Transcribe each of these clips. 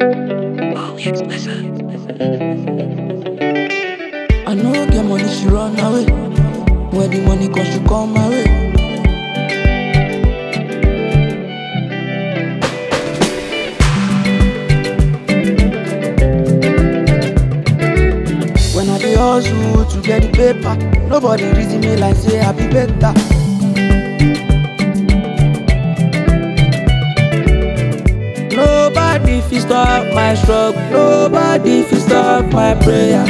I no get money, she run away. Where the money come, she come my way. When I dey hustle to get the paper, nobody reason me like say I be better. Nobody fit stop my struggle, nobody fit stop my prayer.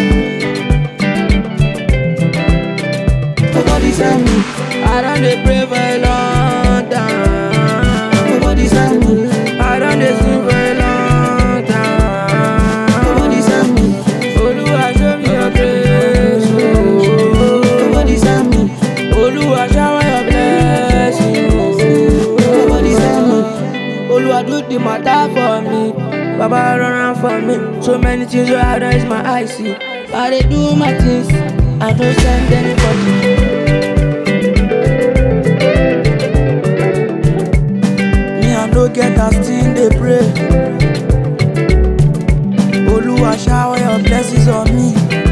Nobody send me, I don't dey pray for a long time. Nobody send me, I don't dey sing for a long time. Nobody send me, Oluwa show me your grace. Oh. Nobody send me, Oluwa shower your blessing. Oh. Nobody send me, Oluwa do the matter for me. Baba run am for me. So many things wey I don't use my eyes see. I dey do my things, I don't send anybody. Me I no get as still dey pray. Oluwa shower your blessings on me.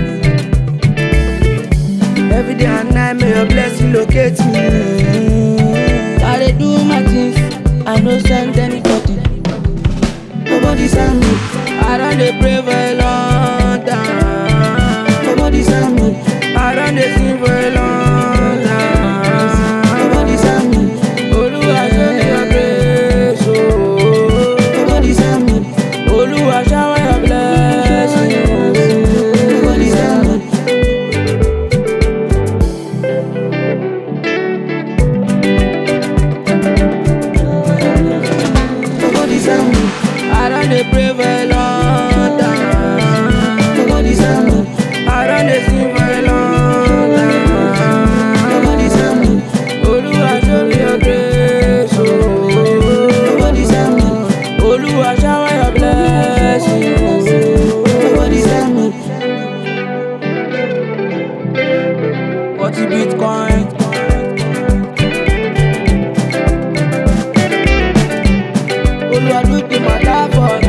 Every day and night may your blessing locate me. I dey do my things, I no send anybody. Nobody send me. I don't dey pray for a long time. Nobody send me. I don't dey sing for a long time. Nobody send me. Oluwa show me your grace. Oh. Nobody send me. Oluwa shower your blessing. Oh. Nobody send me. Nobody send me. I don't dey pray for a long time. Nobody send me. I don't dey sing for a long time. Nobody send me. Oluwa show me your grace. Oh. Nobody send me. Oluwa shower your blessing. Oh. Nobody send me. Forty bitcoin. Oluwa do the matter for me.